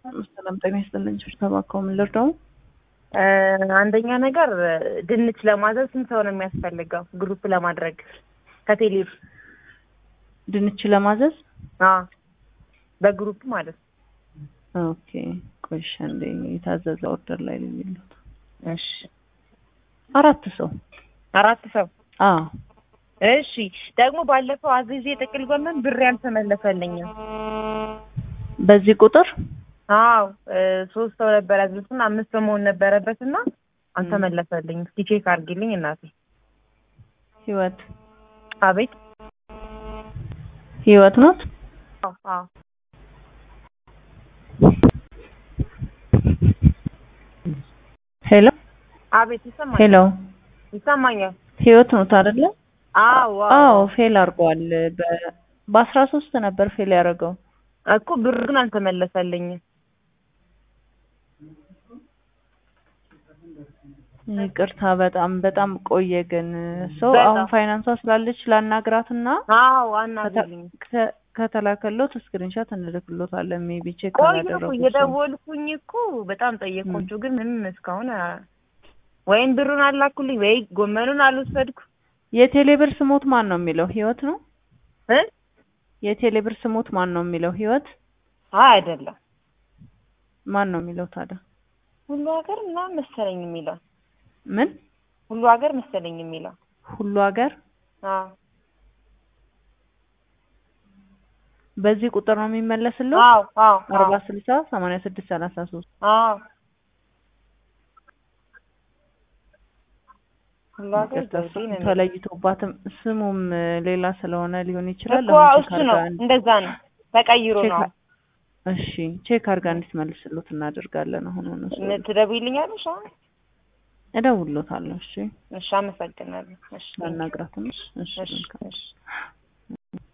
ሰላም ጤና ይስጥልኝ። ተባከው ምን ልርዳው? አንደኛ ነገር ድንች ለማዘዝ ስንት ሰው ነው የሚያስፈልገው? ግሩፕ ለማድረግ ከቴሌ ድንች ለማዘዝ አዎ፣ በግሩፕ ማለት ነው። ኦኬ ቆይሽ እንደ የታዘዘ ኦርደር ላይ ነው የሚሉት። እሺ፣ አራት ሰው አራት ሰው አዎ። እሺ። ደግሞ ባለፈው አዝዤ ጥቅል ጎመን ብር ያልተመለሰልኝም። በዚህ ቁጥር አዎ ሶስት ሰው ነበር ያዝኩትና አምስት ሰው መሆን ነበረበትና አልተመለሰልኝም። እስኪ ቼክ አድርጊልኝ እናቴ። ህይወት አቤት። ህይወት ናት። አዎ አዎ ሄሎ አቤት። ይሰማኛል ሄሎ ይሰማኛል። ህይወት ናት አይደለ? አዎ አዎ ፌል አድርጓል። በ በአስራ ሶስት ነበር ፌል ያደረገው እኮ ብር ግን አልተመለሰልኝም። ይቅርታ በጣም በጣም ቆየ። ግን ሰው በጣም። አሁን ፋይናንሷ ስላለች ላናግራትና አዎ አናግሪልኝ። ከ- ከተላከሎት ስክሪንሻት እንልክሎታለን። ሜቢ ቼክ ቆይ እኮ አላደረጉት ሰው። እየደወልኩኝ እኮ በጣም ጠየኳቸው፣ ግን ምንም እስካሁን አ- ወይም ብሩን አላኩልኝ ወይ ጎመኑን አልወሰድኩ የቴሌብር ስሞት ማን ነው የሚለው? ህይወት ነው። እ የቴሌብር ስሞት ማን ነው የሚለው? ህይወት አይ አይደለም ማን ነው የሚለው ታዲያ? ሁሉ ሀገር ምናምን መሰለኝ የሚለው ምን ሁሉ ሀገር መሰለኝ የሚለው ሁሉ ሀገር አዎ በዚህ ቁጥር ነው የሚመለስለው? አዎ አዎ አርባ ስልሳ ሰማንያ ስድስት ሰላሳ ሶስት አዎ ሁሉ ሀገር ዘውዴ ነው የሚለው። ተለይቶባትም ስሙም ሌላ ስለሆነ ሊሆን ይችላል። እኮ አሁን እሱ ቼክ ነው አድርጋ እንድ- እንደዛ ነው ተቀይሮ ቼክ ነው አ- እሺ ቼክ አድርጋ እንድትመልስሎት እናደርጋለን። አሁን ሆነ ትደውይልኛለሽ አሁን እደውልሎታለሁ። እሺ እሺ አመሰግናለሁ እሺ ላናግራትም። እሺ እሺ መልካም እሺ